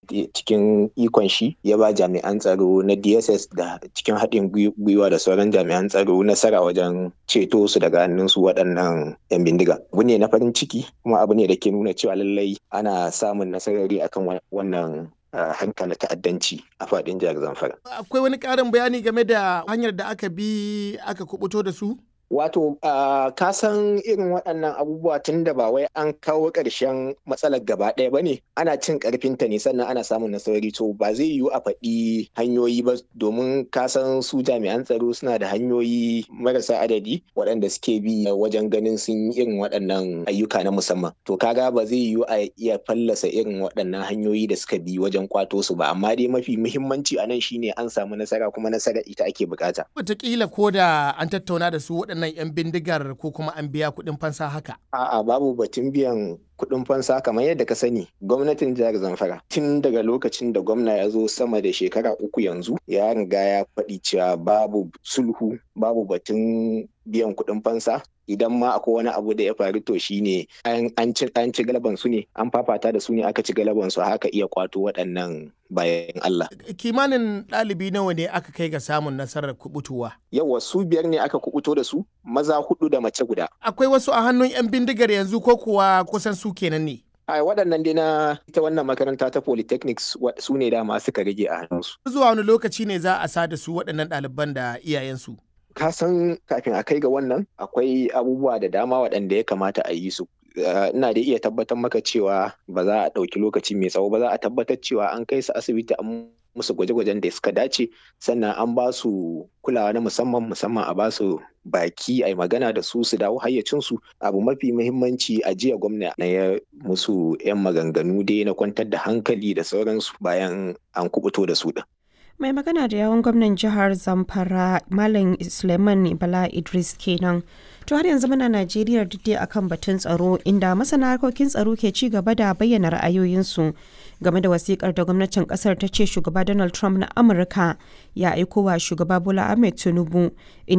cikin ikon shi ya ba jami'an tsaro na dss da cikin haɗin gwiwa da sauran jami'an tsaro nasara wajen ceto su daga hannun su waɗannan 'yan bindiga abu ne na farin ciki kuma abu ne da ke nuna cewa lallai ana samun nasarari akan wannan Uh, hankali ta'addanci a faɗin jihar Zamfara. Akwai wani ƙarin bayani game da hanyar da aka bi aka kubuto da su? Wato, uh, ka san irin waɗannan abubuwa tun da ba wai an kawo ƙarshen matsalar gaba ɗaya ba ne, ana cin ƙarfinta ne sannan ana samun nasarori to ba zai yiwu a faɗi hanyoyi ba domin ka san su jami'an tsaro suna da hanyoyi marasa adadi waɗanda suke bi wajen ganin sun yi irin waɗannan ayyuka na musamman. To kaga ba zai yiwu a iya fallasa irin waɗannan hanyoyi da suka bi wajen kwato su ba, amma dai mafi muhimmanci a nan shine an samu nasara kuma nasara ita ake bukata. Wataƙila ko da an tattauna da su waɗannan waɗannan 'yan bindigar ko kuma an biya kuɗin fansa haka? A'a babu batun biyan kuɗin fansa kamar yadda ka sani gwamnatin jihar Zamfara tun daga lokacin da gwamna ya zo sama da shekara uku yanzu ya riga ya faɗi cewa babu sulhu babu batun biyan kuɗin fansa idan ma akwai wani abu da ya faru to shine an ci an ci galaban su ne an fafata da su ne aka ci galaban su haka iya kwato waɗannan bayan Allah. Kimanin ɗalibi nawa ne aka kai ga samun nasarar kubutuwa? Yawa su biyar ne aka kubuto da su maza hudu da mace guda. Akwai wasu a hannun 'yan bindigar yanzu ko kuwa kusan su kenan ne? a waɗannan dai na ita wannan makaranta ta polytechnics su ne dama suka rage a hannunsu. Zuwa wani lokaci ne za a sa da su waɗannan ɗaliban da iyayensu? ka san kafin a kai ga wannan akwai abubuwa da dama waɗanda ya kamata a yi su ina da iya tabbatar maka cewa ba za a ɗauki lokaci mai tsawo ba za a tabbatar cewa an kai su asibiti an musu gwaje-gwajen da suka dace sannan an ba su kulawa na musamman musamman a ba su baki a magana da su su dawo hayyacinsu abu mafi muhimmanci a jiya gwamna na ya musu 'yan maganganu dai na kwantar da hankali da sauransu bayan an kubuto da su din. mai magana da yawon gwamnan jihar zamfara malam suleiman bala idris kenan to har yanzu muna najeriya dai akan batun tsaro inda masana harkokin tsaro ke ci gaba da bayyana ra'ayoyinsu game da wasikar da gwamnatin kasar ta ce shugaba donald trump na amurka ya aiko wa shugaba bola ahmed tinubu